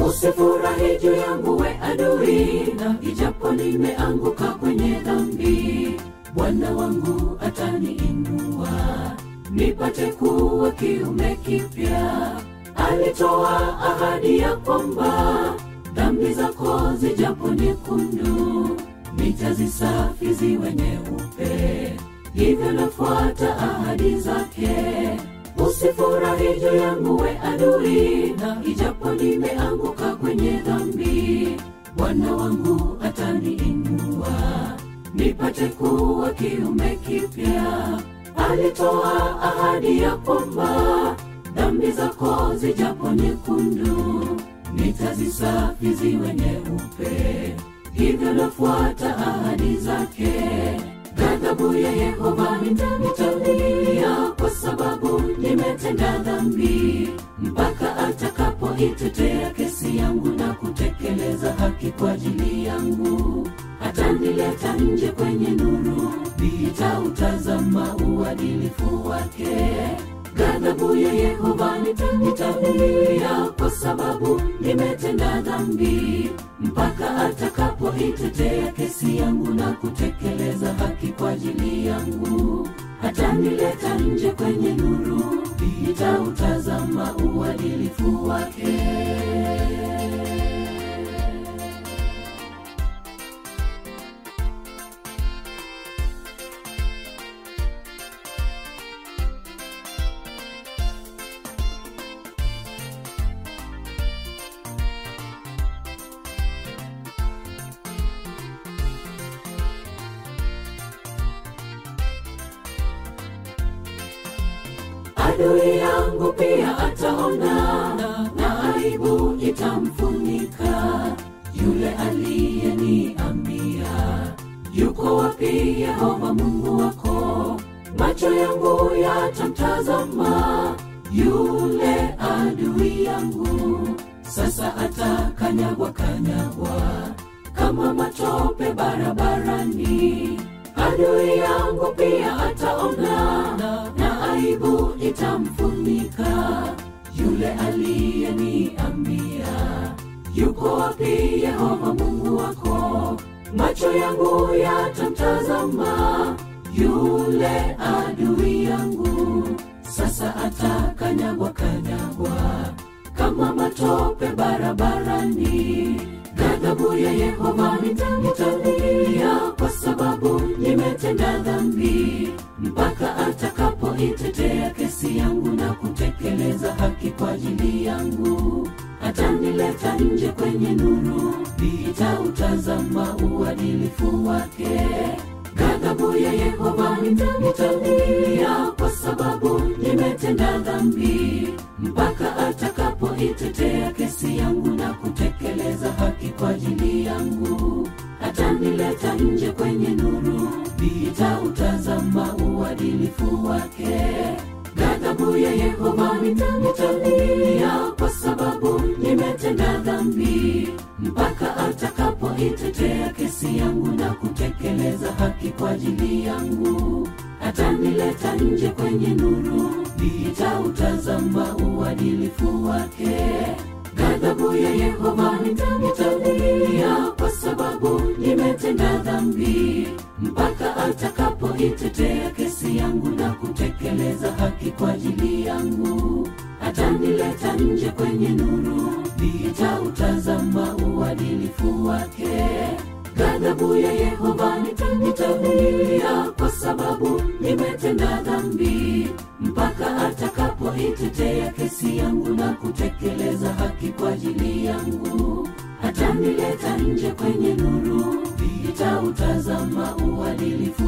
usifurahi juu yangu we adui na ijapo nimeanguka kwenye dhambi bwana wangu ataniinua nipate kuwa kiume kipya alitoa ahadi ya kwamba dhambi zako zijapo nyekundu nitazisafi ziwe nyeupe hivyo nafuata ahadi zake usifurahi juu yangu we adui na ijapo nimeanguka kwenye dhambi bwana wangu ataniinua nipate kuwa kiume kipya alitoa ahadi ya kwamba dhambi zako zijapo nyekundu nitazisafi ziwe nyeupe hivyo nafuata ahadi zake ghadhabu ya yehova nitamitamia kwa sababu nimetenda dhambi mpaka atakapoitetea kesi yangu na kutekeleza haki kwa ajili yangu atanileta nje kwenye nuru nitautazama uadilifu wake ghadhabu ya yehova nitamitamia kwa sababu nimetenda dhambi mpaka atakapoitetea kesi yangu na kutekeleza haki kwa ajili yangu atanileta nje kwenye nuru nitautazama uadilifu wake adui yangu pia ataona na aibu itamfunika yule aliyeniambia yuko wapi yehova mungu wako macho yangu yatamtazama yule adui yangu sasa atakanyagwa kanyagwa kama matope barabarani adui yangu pia ataona na aibu itamfunika yule aliyeniambia yuko wapi yehova mungu wako macho yangu yatamtazama yule adui yangu sasa atakanyagwa kanyagwa kama matope barabarani ghadhabu ya yehova nitamilia kwa sababu nimetenda dhambi mpaka atakapoitetea kesi yangu na kutekeleza haki kwa ajili yangu atanileta nje kwenye nuru nitautazama uadilifu wake ghadhabu ya yehova nitamilia kwa sababu nimetenda dhambi mpaka atakapoitetea kesi yangu na kutekeleza haki kwa ajili yangu atanileta nje kwenye nuru nitautazama uadilifu wake ghadhabu ya yehova nitamilia kwa sababu nimetenda dhambi mpaka atakapoitetea kesi yangu na kutekeleza haki kwa ajili yangu atanileta nje kwenye nuru nitautazama uadilifu wake ghadhabu ya yehova nitamilia kwa sababu nimetenda dhambi mpaka atakapoitetea kesi yangu na kutekeleza haki kwa ajili yangu atanileta nje kwenye nuru nitautazama uadilifu wake ghadhabu ya yehova nitamilia kwa sababu nimetenda dhambi mpaka atakapoitetea kesi yangu na kutekeleza haki kwa ajili yangu atanileta nje kwenye nuru nitautazama uadilifu